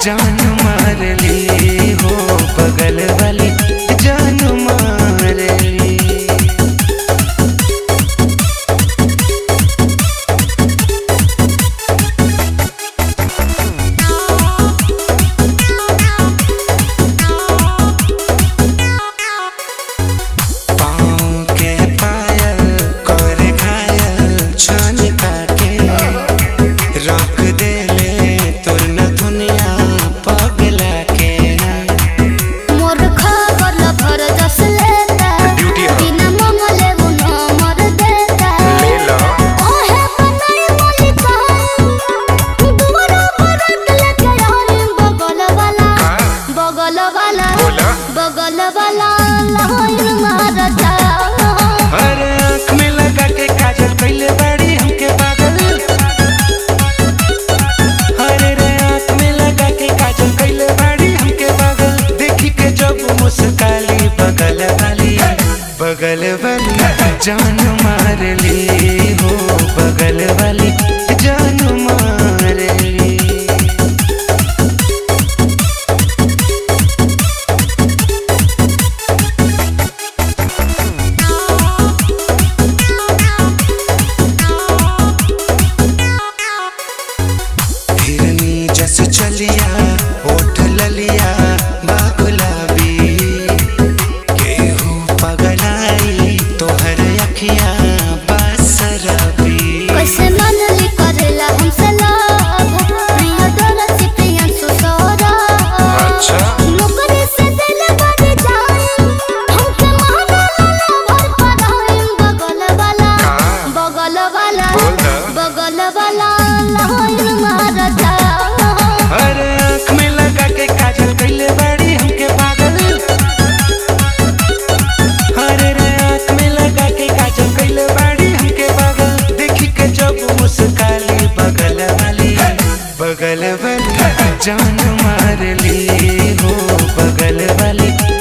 जान मार ली हो बगल वाली जान मार ली पाँव के पायल कर घायल छान काके रख देले तोर न दुनिया पगला के मोर खबर भर जस लेता ड्यूटी है। बिना मंगले वो नंबर देता ले लो ओहे बनाई बोली कहानी दुबारा परत लेके आई बगल वाला बगल वाला बोला। बगल वाला लाइन मारता अरे आँख में लगा के काजल कैले बाड़ी हमके पागल अरे रे आँख में लगा के काजल कैले बाड़ी हमके पागल देखी के जब मुस्काली बगल वाली बगल वाली जान मार ली हो बगल वाली जान मार ली हिरनी जस चलिया ओठ ललिया बागुलाबी केहू पगलाई तोहर अखिया बासरबी कैसे मन ली करेला हमसे लव प्रिय दरसी प्रिय सुसोरा अच्छा। नौकरी से दिल बढ़ जाए हमके महाबला भर पड़ाए बगल वाला का? बगल वाला बोल ना। बगल वाला लाइन मारता अरे आँख में लगा के काजल कैले बाड़ी हमके पागल अरे रे आँख में लगा के काजल कैले बाड़ी हमके पागल देखी के जब मुस्काली बगल वाली बगल वाली जान मार ली हो बगल वाली